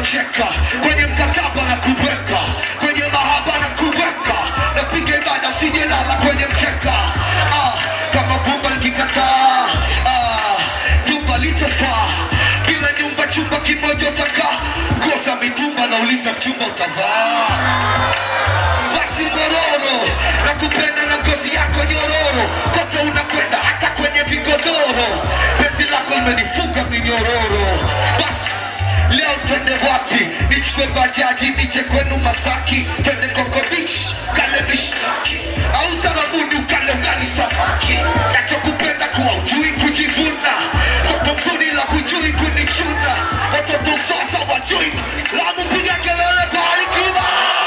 kucheka kwenye mkataba na kuweka kwenye mahaba na kuweka napiga ibada sijelala kwenye mkeka ah, kama vumba likikataa ah, jumba litofaa bila nyumba chumba kimoja utakaa kosa mitumba nauliza mchumba utavaa basi mororo na kupenda na ngozi yako nyororo kote unakwenda hata kwenye vigodoro penzi lako limenifunga minyororo basi leo twende wapi nichukue bajaji nije kwenu masaki twende kokobich kale mishaki au sarabuni ukale ugali samaki nachokupenda kuwa ujui kujivuna toto mzuri la hujui kunichuna watoto sasa wajui lamu piga kelele kwa alikiba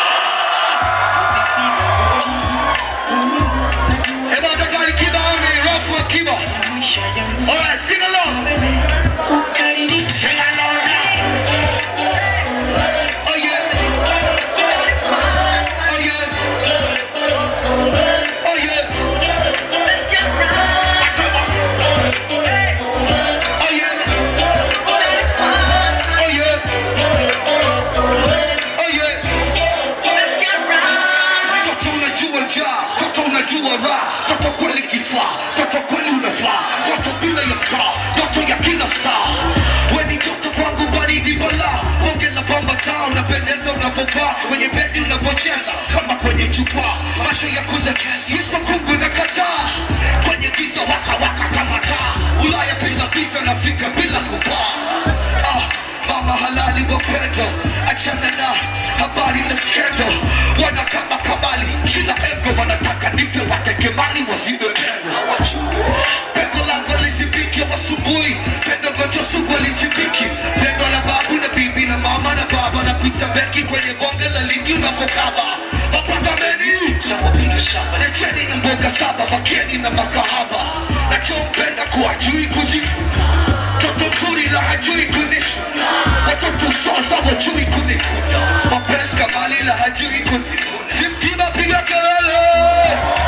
Eba utakali kiba uni rafu wa kiba Alright, sing along Sing along now Oh yeah Oh yeah Oh yeah Asama Oh yeah Oh yeah Oh yeah Toto unajua njaa, toto unajua raha, toto kweli kifaa, toto kweli unafaa, toto bila ya kaa, toto ya kila star. We ni joto kwangu, baridi balaa, bonge la pamba taa, unapendeza unavyovaa, kwenye bedi unavyocheza, kama kwenye jukwaa, macho ya kule Yesu kungu na kataa, kwenye giza waka waka kama taa, Ulaya bila visa, nafika bila kupaa. Ah, mama halali wa pendo, achana na habari na skendo, wana kama kabali, kila ego wanataka nife, wateke mali wazibe pendo. Pendo langu lisipike wasubuhi, pendo gojo sugu lichipiki, pendo la babu na bibi na mama na baba na kuita beki kwenye bonge la ligi unavokaba mapatameni tawapiga shaba lecheni na mboga saba makeni na makahaba nachompenda kuwa jui kujifunza Toto mzuri la hajui kunishuna Watoto sasa wajui kunikuna Mapenzi kamali la hajui kunikuna Simkiba piga kelele